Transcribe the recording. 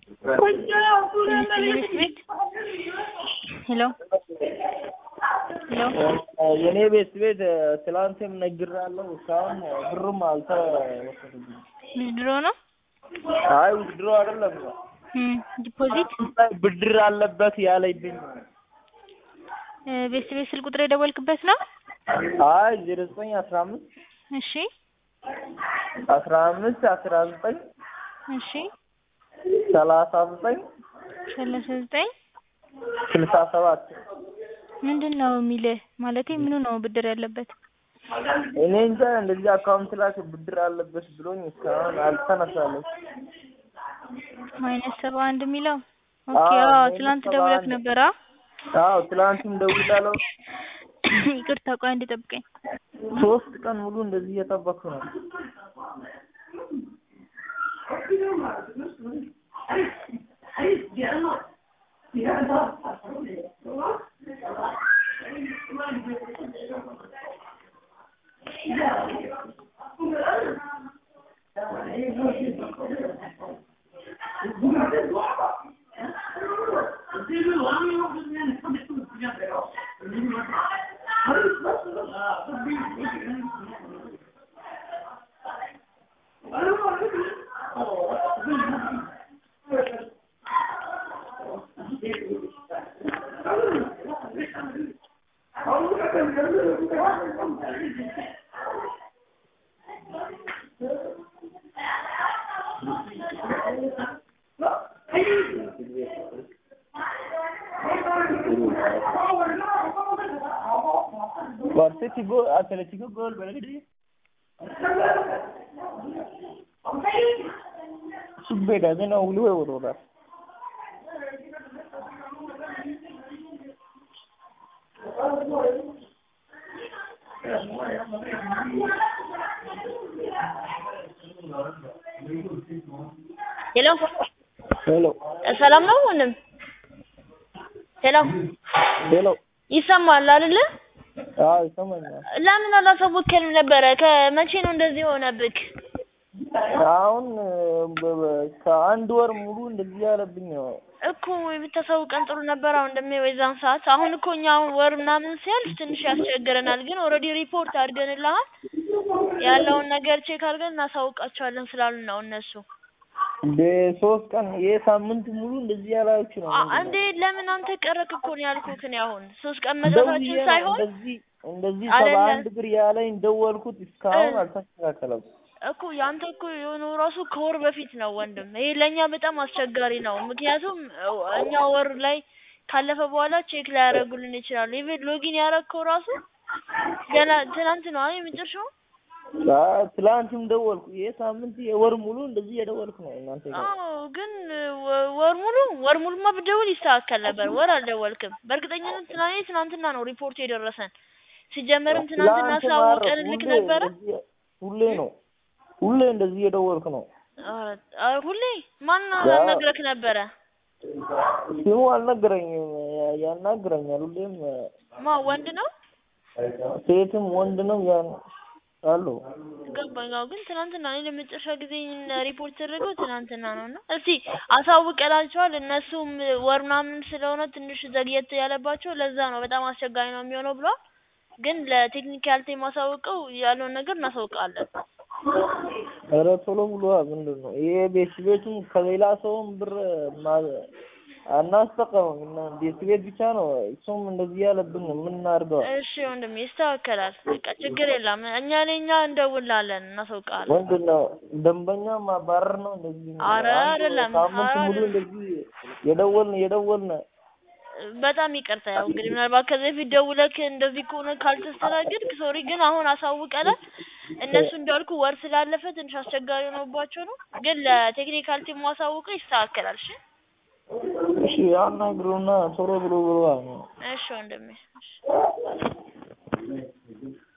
ሄሎ ሄሎ የኔ ቤት ቤት ትላንትም ነግሬያለሁ። እስካሁን ብሩም አልተወሰደብኝም። ብድሮ ነው አይ ውድድሮ አይደለም እም ዲፖዚት ብድር አለበት ያለብኝ። እ ቤት ቤት ስልክ ቁጥር የደወልክበት ነው? አይ ዜሮ ዘጠኝ አስራ አምስት እሺ አስራ አምስት አስራ ዘጠኝ እሺ ሰላሳ ዘጠኝ ሰላሳ ዘጠኝ ስልሳ ሰባት ምንድን ነው የሚልህ? ማለቴ ምኑ ነው ብድር ያለበት? እኔ እንጃ እንደዚህ አካውንት ላይ ብድር አለበት ብሎኝ እስካሁን አልተነሳለች። ማይነስ ሰባ አንድ የሚለው ኦኬ። አዎ፣ አዎ ማይነስ ትላንት ሰባ ደውለህ አንድ። ነበር? አ አዎ ትላንትም ደውላለሁ። ይቅርታ ቆይ አንዴ ጠብቀኝ። ሶስት ቀን ሙሉ እንደዚህ እየጠበኩ ነው። Atletico Atletico gol beledi. Subbeda ಅದನ್ನ ಉಳುವೆ ಓದೋದ ሄሎ ሄሎ ሰላም ነው ወንድም? ሄሎ ሄሎ ይሰማል አይደለ? አዎ ይሰማኛል። ለምን አላሳወቅከንም ነበረ? ከመቼ ነው እንደዚህ የሆነብክ? አሁን በ- በ- ከአንድ ወር ሙሉ እንደዚህ ያለብኝ ነው። እኮ ብታሳውቀን ጥሩ ነበር። አሁን እንደሚ የዛን ሰዓት አሁን እኮ እኛ አሁን ወር ምናምን ሲያልፍ ትንሽ ያስቸግረናል። ግን ኦልሬዲ ሪፖርት አድርገንልሃል ያለውን ነገር ቼክ አድርገን እናሳውቃቸዋለን ስላሉን ነው እነሱ። በሶስት ቀን ይሄ ሳምንት ሙሉ እንደዚህ ያላችሁ ነው። አ- እንዴ ለምን አንተ ቀረክ እኮ ነው ያልኩህ እኔ አሁን ሶስት ቀን መድረሳችን ደውዬ ነው ሳይሆን እንደዚህ እንደዚህ ሰባ አይደለም። አንድ ብር ያለኝ ደወልኩት እስካሁን እ- አልተስተካከለም። እኮ ያንተ እኮ የሆነው ራሱ ከወር በፊት ነው ወንድም። ይሄ ለእኛ በጣም አስቸጋሪ ነው። ምክንያቱም እ- እኛ ወር ላይ ካለፈ በኋላ ቼክ ላይ ያደርጉልን ይችላሉ። ኢቭን ሎጊን ያደረግከው ራሱ ገና ትናንት ነው አይ የመጨረሻው። አ- ትላንትም ደወልኩ። ይሄ ሳምንት የወር ሙሉ እንደዚህ የደወልኩ ነው እናንተ ጋር። አዎ ግን ወ- ወር ሙሉ ወር ሙሉማ ብደውል ይስተካከል ነበር። ወር አልደወልክም። በእርግጠኝነት ትናንት ትናንትና ነው ሪፖርት የደረሰን። ሲጀመርም ትናንትና ትላንት አሳውቀን ማረፍ ልክ ሁሌ ነበረ። እንደዚህ- ሁሌ ነው ሁሌ እንደዚህ የደወልኩ ነው። ኧረ ኧረ ሁሌ ማን ያ- ነግረክ ነበረ? ስሙ አልነገረኝም። ያ- ያናግረኛል ሁሌም ማ ወንድ ነው? ሴትም ወንድ ነው ያን አሉ። ገባኝ። አዎ ግን ትናንትና እኔ ለመጨረሻ ጊዜ ሪፖርት ተደረገው ትናንትና ነው እና እስቲ አሳውቀናቸዋል። እነሱም ወር ምናምን ስለሆነ ትንሽ ዘግየት ያለባቸው ለዛ ነው በጣም አስቸጋሪ ነው የሚሆነው ብለዋል። ግን ለቴክኒካል ቲም አሳውቀው ያለውን ነገር እናሳውቃለን። ኧረ ቶሎ ብሎ ምንድን ነው ይሄ ቤት ቤቱም ከሌላ ሰውም ብር ማ- አናስጠቀምም እና ቤት ቤት ብቻ ነው እሱም እንደዚህ ያለብን ነው። ምን እናድርገው? እሺ ወንድሜ ይስተካከላል። በቃ ችግር የለም። እኛ ለኛ እንደውላለን፣ እናሳውቃለን። ምንድን ነው ደንበኛ ማባረር ነው እንደዚህ ነው። ኧረ አንድ አይደለም፣ ሳምንት ኧረ ሙሉ አይደለም። እንደዚህ የደወልን የደወልን በጣም ይቅርታ። ያው እንግዲህ ምናልባት ከዚህ በፊት ደውለክ እንደዚህ ከሆነ ካልተስተናገድክ ሶሪ፣ ግን አሁን አሳውቀናል። እነሱ እንዳልኩ ወር ስላለፈ ትንሽ አስቸጋሪ ሆኖባቸው ነው። ግን ለቴክኒካል ቲም አሳውቀው ይስተካከላል። እሺ እሺ ያናግሩና ቶሎ ብሎ ብሎ እሺ ወንድሜ እሺ